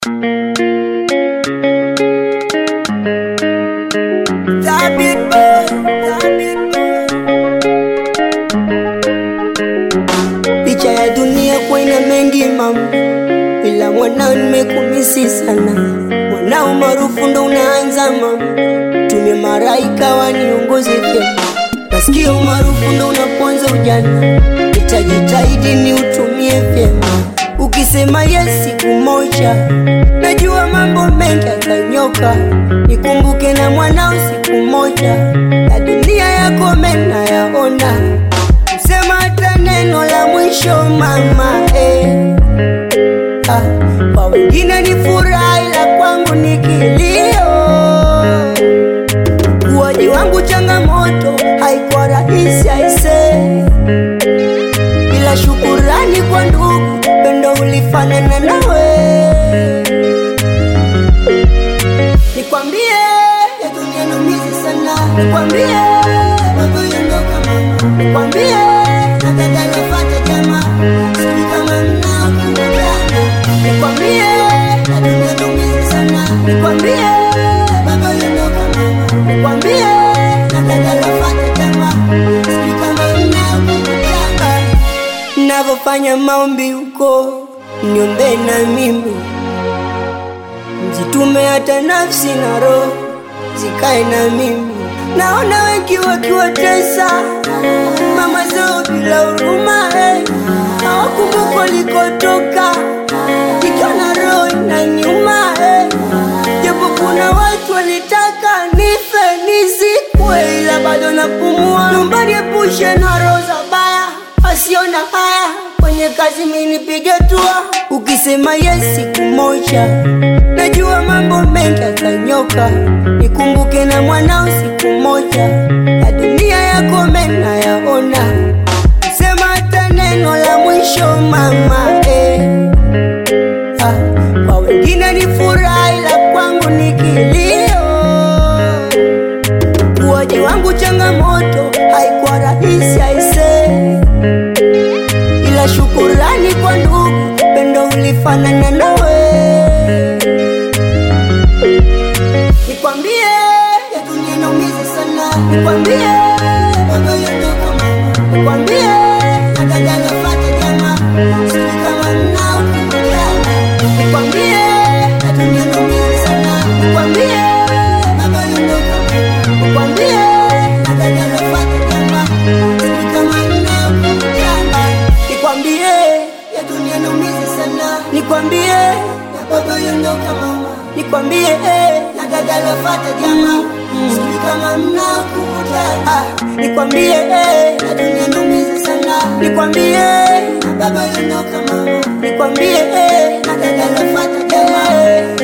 Tabit boy, tabit boy. Picha ya dunia kwa ina mengi mama, ila mwanao nimekumisi sana. Mwanao maarufu ndo unaanza mama, tumie maraika waniongoze vyema. Nasikia umaarufu ndo unaponza ujana, nitajitahidi ni utumie vyema. Ukisema yes siku moja, najua mambo mengi yatanyoka. Nikumbuke na mwanao siku moja, ya dunia yako mena yaona. Sema hata neno la mwisho mama eh. Ah, kwa wengine ni furaha ila kwangu ni kilio. Ukuaji wangu changamoto, haikuwa rahisi aise, ila shukurani kwa ndugu, pendo ulifanana nawe. Nikwambie ya dunia naumizi sana, nikwambie baba yondoka mama, nikwambie nataka nifate jamaa, sijui kama mnakubaliana. Nikwambie ya dunia naumizi sana, nikwambie baba yondoka mama, nikwambie nataka nifate jamaa, sijui kama mnakubaliana. Navyofanya maombi huko, niombe na mimi Jitume hata nafsi na roho zikae na mimi. Naona wengi wakiwatesa mama zao bila huruma eh. Hawakumbuka walikotoka, ikiona roho inaniuma eh. Japo kuna watu walitaka nife nizikwe, ila bado napumua. Naomba niepushe na roho za baya, asiona haya kwenye kazi mimi nipige tua. Ukisema yes siku moja, najua mambo mengi yatanyoka. Nikumbuke na mwanao siku moja, ya dunia yako mena yaona. Sema hata neno la mwisho mama eh. Ah, kwa wengine ni furaha ila kwangu ni kilio. Ukuaji wangu changamoto, haikuwa rahisi aise ila shukurani kwa ndugu, pendo ulifanana nawe. Nikwambie ya dunia inaumiza sana, nikwambie baba yondoka mama, nikwambie nataka nifate jamaa, sijui kama mnakubaliana. Nikwambie ya dunia inaumiza sana, nikwambie baba yondoka mama, nikwambie nataka nifate jamaa, sijui kama mnakubaliana. Nikwambie ya dunia inaumiza sana, nikwambie ya baba yondoka mama, nikwambie eh, nataka nifate jamaa, sijui kama mnakubaliana. Ah, nikwambie eh, ya dunia inaumiza sana, nikwambie ya baba yondoka mama, nikwambie eh, nataka nifate jamaa